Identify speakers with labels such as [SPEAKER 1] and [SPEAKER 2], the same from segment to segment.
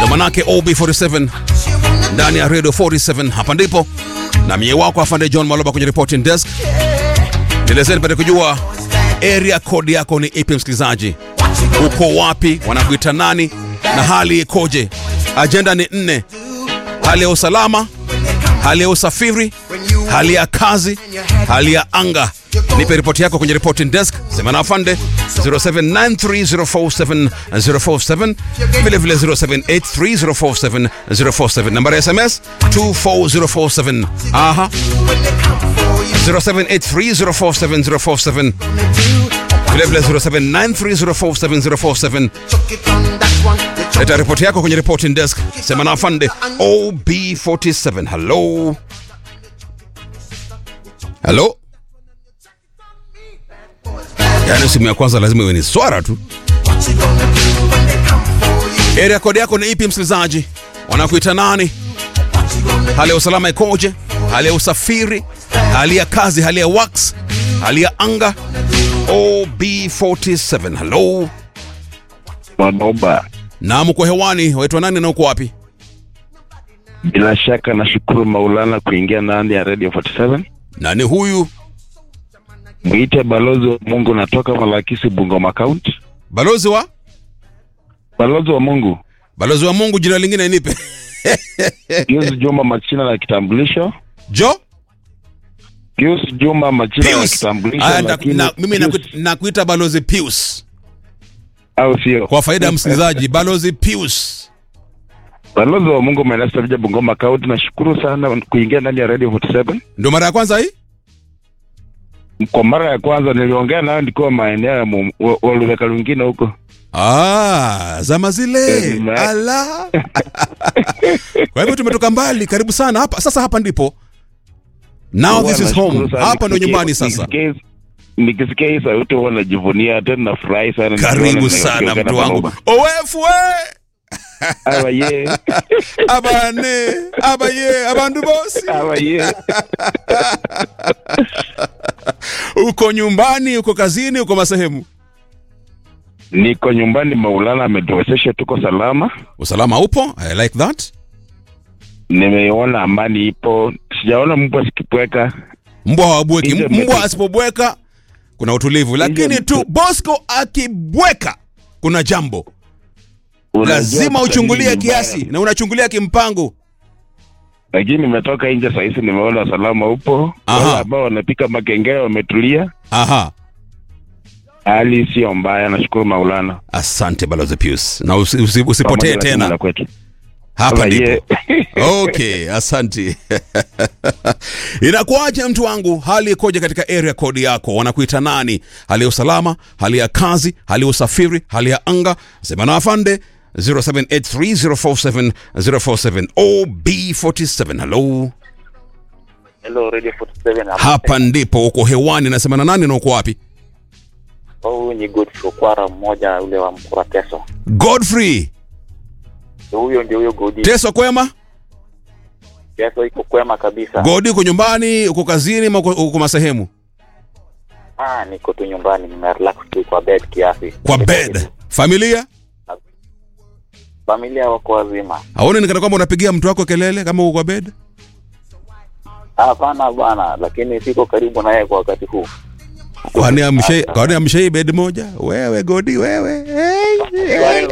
[SPEAKER 1] manake OB47 ndani ya Radio 47. Hapa ndipo na mie wako afande John Maloba kwenye reporting desk. Nielezeni nipate kujua area code yako ni ipi, msikilizaji, uko wapi, wanakuita nani na hali ikoje? Ajenda ni nne: hali ya usalama, hali ya usafiri, hali ya kazi, hali ya anga. Nipe ripoti yako kwenye reporting desk, sema na afande 0793047047 vile vile 0783047047 nambari ya SMS 24047 aha 0783047047 vile vile 0793047047 leta ripoti yako kwenye reporting desk sema na afande OB47 hello hello yaani simu ya kwanza lazima iwe ni swara tu area code yako ni ipi msikilizaji wanakuita nani hali ya usalama ikoje hali ya usafiri hali ya kazi hali ya wax hali ya anga ob47 hello
[SPEAKER 2] Manoba,
[SPEAKER 1] naam uko hewani waitwa nani na uko wapi
[SPEAKER 2] bila shaka nashukuru Maulana kuingia ndani ya Radio 47.
[SPEAKER 1] nani huyu
[SPEAKER 2] Mwite balozi wa Mungu, natoka Malakisi, Bungoma County.
[SPEAKER 1] balozi wa
[SPEAKER 2] Balozi wa Mungu,
[SPEAKER 1] balozi wa mungu jina lingine nipe
[SPEAKER 2] Pius Juma, majina la kitambulisho.
[SPEAKER 1] jo
[SPEAKER 2] Pius Juma, majina la
[SPEAKER 1] Pius.
[SPEAKER 2] kitambulisho,
[SPEAKER 1] Aya, na-
[SPEAKER 2] lakini
[SPEAKER 1] na- mimi
[SPEAKER 2] Pius,
[SPEAKER 1] naku- nakuita balozi Pius
[SPEAKER 2] au sio?
[SPEAKER 1] kwa faida ya msikilizaji balozi Pius
[SPEAKER 2] Balozi wa Mungu Manasa Bungoma County, nashukuru sana kuingia ndani ya Radio 47.
[SPEAKER 1] ndio mara ya kwanza hii
[SPEAKER 2] Kwa mara ya kwanza niliongea nayo nikiwa maeneo ya Mu- wa- Waluveka lwingine huko.
[SPEAKER 1] Ah, zama zile
[SPEAKER 2] Eh, ma-
[SPEAKER 1] ala kwa hivyo tumetoka mbali karibu sana hapa sasa hapa ndipo now this is
[SPEAKER 2] Nashukuru
[SPEAKER 1] home
[SPEAKER 2] sana
[SPEAKER 1] hapa ndo
[SPEAKER 2] nikisikia-
[SPEAKER 1] nyumbani sasa
[SPEAKER 2] nikisikia- Nikisikia hii sauti huwa najivunia tena, nafurahi sana.
[SPEAKER 1] karibu
[SPEAKER 2] nikiona
[SPEAKER 1] sana
[SPEAKER 2] nimeongea
[SPEAKER 1] mtu
[SPEAKER 2] na
[SPEAKER 1] wangu
[SPEAKER 2] Manoba.
[SPEAKER 1] owefwe
[SPEAKER 2] Aba ye,
[SPEAKER 1] abane abaye abandu bosi
[SPEAKER 2] aba ye.
[SPEAKER 1] uko nyumbani uko kazini uko masehemu
[SPEAKER 2] Niko nyumbani, Maulana ametuwezesha, tuko salama.
[SPEAKER 1] usalama upo i like that
[SPEAKER 2] Nimeona amani ipo, sijaona mbwa sikipweka.
[SPEAKER 1] mbwa hawabweki
[SPEAKER 2] Nje
[SPEAKER 1] mbwa
[SPEAKER 2] mmepi-
[SPEAKER 1] asipobweka kuna utulivu lakini
[SPEAKER 2] Nje
[SPEAKER 1] tu bosco akibweka kuna jambo
[SPEAKER 2] Unajua
[SPEAKER 1] lazima
[SPEAKER 2] Kiswahili
[SPEAKER 1] uchungulie
[SPEAKER 2] ni mbaya.
[SPEAKER 1] kiasi na unachungulia kimpango
[SPEAKER 2] Lakini nimetoka nje saa hizi, nimeona usalama upo.
[SPEAKER 1] Aha.
[SPEAKER 2] Wale ambao wanapika makengele wametulia,
[SPEAKER 1] aha
[SPEAKER 2] hali sio mbaya. Nashukuru Maulana,
[SPEAKER 1] asante balozi pius na usi, usi, usipotee
[SPEAKER 2] Pamoja na timu
[SPEAKER 1] tena
[SPEAKER 2] la kwetu.
[SPEAKER 1] hapa
[SPEAKER 2] Aba
[SPEAKER 1] ndipo
[SPEAKER 2] ye.
[SPEAKER 1] okay asante inakuwaje mtu wangu hali ikoje katika area code yako wanakuita nani hali ya usalama hali ya kazi hali ya usafiri hali ya anga sema na afande 0783047047 ob47 hello
[SPEAKER 3] Hello Radio 47
[SPEAKER 1] hapa ndipo uko hewani nasema na nani na uko wapi
[SPEAKER 3] Huyu ni Godfrey Okwara mmoja ule wa Mkura Teso.
[SPEAKER 1] godfrey
[SPEAKER 3] Huyo ndio huyo Godi.
[SPEAKER 1] teso kwema
[SPEAKER 3] Teso iko kwema kabisa.
[SPEAKER 1] godi uko nyumbani uko kazini ama uko, uko masehemu
[SPEAKER 3] Ah, niko tu nyumbani nimerelax tu kwa bed kiasi.
[SPEAKER 1] kwa bed familia
[SPEAKER 3] Familia wako wazima.
[SPEAKER 1] aone nikana kwamba unapigia mtu wako kelele kama uko kwa bed
[SPEAKER 3] Hapana bwana, lakini siko karibu naye kwa wakati huu.
[SPEAKER 1] kwani amshai kwani amshai bed moja wewe godi wewe Hey.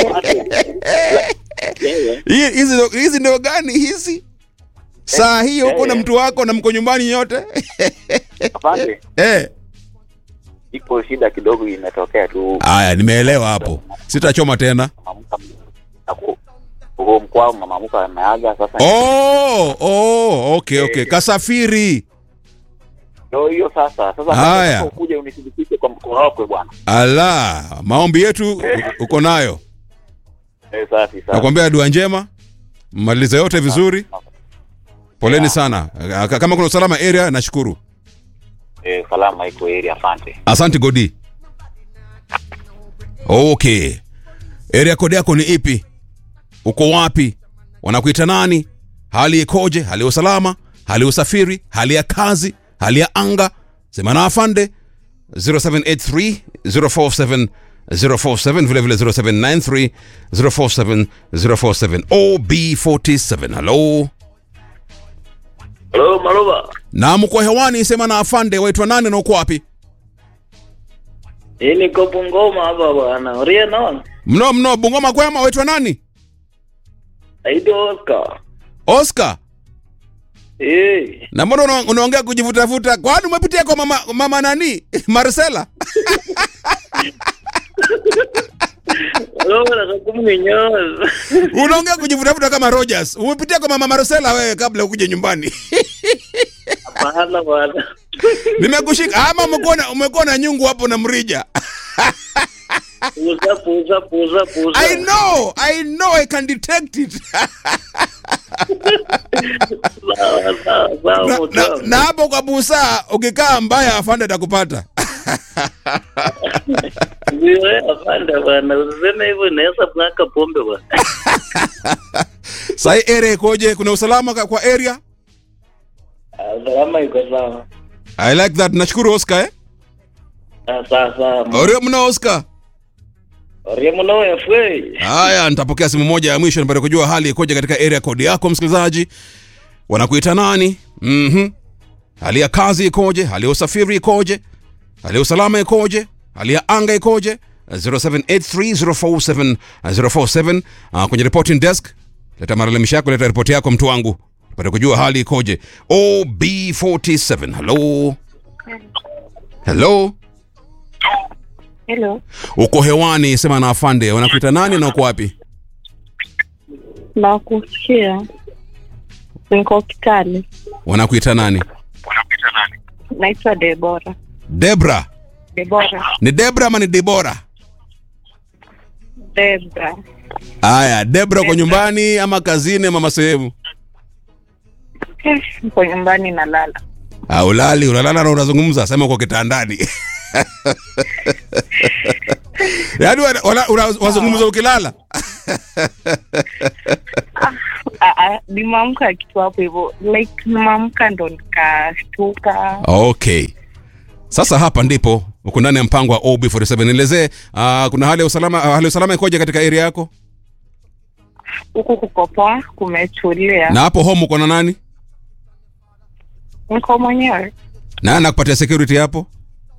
[SPEAKER 1] Hii- hizi ndo- hizi ndio gani hizi saa hii huko na mtu wako na mko nyumbani nyote
[SPEAKER 3] Afande,
[SPEAKER 1] eh
[SPEAKER 3] iko shida kidogo imetokea tu.
[SPEAKER 1] haya nimeelewa hapo sitachoma tena
[SPEAKER 3] Mamamuka na ku- huko mkwao mamamuka ameaga sasa.
[SPEAKER 1] oh, oh, okay okay kasafiri
[SPEAKER 3] Ndio hiyo sasa. Sasa
[SPEAKER 1] Haya.
[SPEAKER 3] nataka ukuje unithibitishe kwa mkono wako bwana.
[SPEAKER 1] ala maombi yetu u- uko nayo
[SPEAKER 3] Eh, safi safi.
[SPEAKER 1] nakwambia dua njema mmalize yote vizuri poleni sana K- kama kuna usalama area nashukuru
[SPEAKER 3] Eh, salama iko area asante.
[SPEAKER 1] asante godi okay area code yako ni ipi uko wapi wanakuita nani hali ikoje hali ya usalama hali ya usafiri hali ya kazi hali ya anga sema na afande 0783 047 047 vile vile 0793 047 047 OB47 halo
[SPEAKER 4] Halo Maroba.
[SPEAKER 1] na mko hewani sema na afande waitwa nani na uko wapi
[SPEAKER 4] Hii niko Bungoma hapa bwana. Uria naona.
[SPEAKER 1] mno mno bungoma kwema waitwa nani
[SPEAKER 4] Aido Oscar.
[SPEAKER 1] oscar
[SPEAKER 4] Eh.
[SPEAKER 1] na mbona una- unaongea kujivutavuta kwani umepitia kwa mama, mama nani marcela
[SPEAKER 4] Maroba na kumnyoza.
[SPEAKER 1] unaongea kujivutavuta kama rogers umepitia kwa mama marcela wewe kabla ukuje nyumbani
[SPEAKER 4] Hapana bwana.
[SPEAKER 1] nimekushika ama umekuwa na- umekuwa na nyungu hapo na mrija
[SPEAKER 4] Puza puza puza puza.
[SPEAKER 1] i know i know i can detect it
[SPEAKER 4] Sawa sawa sawa.
[SPEAKER 1] na,
[SPEAKER 4] mtu
[SPEAKER 1] na,
[SPEAKER 4] wangu.
[SPEAKER 1] na hapo kwa busaa ukikaa mbaya afande atakupata
[SPEAKER 4] Ndio eh, afande bwana. Usiseme hivyo inaweza mwaka pombe bwana.
[SPEAKER 1] sahi area ikoje kuna usalama ka- kwa area
[SPEAKER 4] Ah, Salama iko sawa.
[SPEAKER 1] i like that nashukuru oscar eh?
[SPEAKER 4] Ah, Sawa sawa.
[SPEAKER 1] orio mna oscar
[SPEAKER 4] Uria mno efwe.
[SPEAKER 1] haya nitapokea simu moja ya mwisho nipate kujua hali ikoje katika area code yako msikilizaji wanakuita nani mm hali ya kazi ikoje hali ya usafiri ikoje hali ya usalama ikoje hali ya anga ikoje 0783047047 uh, kwenye reporting desk leta malalamisho yako leta ripoti yako mtu wangu pate kujua hali ikoje ob47 hello hello
[SPEAKER 5] Hello,
[SPEAKER 1] uko hewani sema na afande wanakuita nani na uko wapi
[SPEAKER 5] nakusikia. Niko Kitale,
[SPEAKER 1] wanakuita nani
[SPEAKER 5] naitwa Debora.
[SPEAKER 1] debra
[SPEAKER 5] Debora,
[SPEAKER 1] ni debra ama ni debora
[SPEAKER 5] Debra.
[SPEAKER 1] haya debra uko nyumbani ama kazini ama sehemu
[SPEAKER 5] Eh, Niko nyumbani nalala.
[SPEAKER 1] Ah, ulali unalala na unazungumza sema uko kitandani yaani wana- wana- una- wazungumza ukilala
[SPEAKER 5] Ah, ah, Nimeamka kitu hapo hivyo, like nimeamka ndo nikashtuka.
[SPEAKER 1] okay sasa hapa ndipo uko ndani ya mpango wa ob47 nielezee uh, kuna hali ya usalama uh, hali ya usalama ikoje katika area yako
[SPEAKER 5] Huku kuko poa, kumetulia.
[SPEAKER 1] na hapo home uko na nani
[SPEAKER 5] Niko mwenyewe,
[SPEAKER 1] na anakupatia security hapo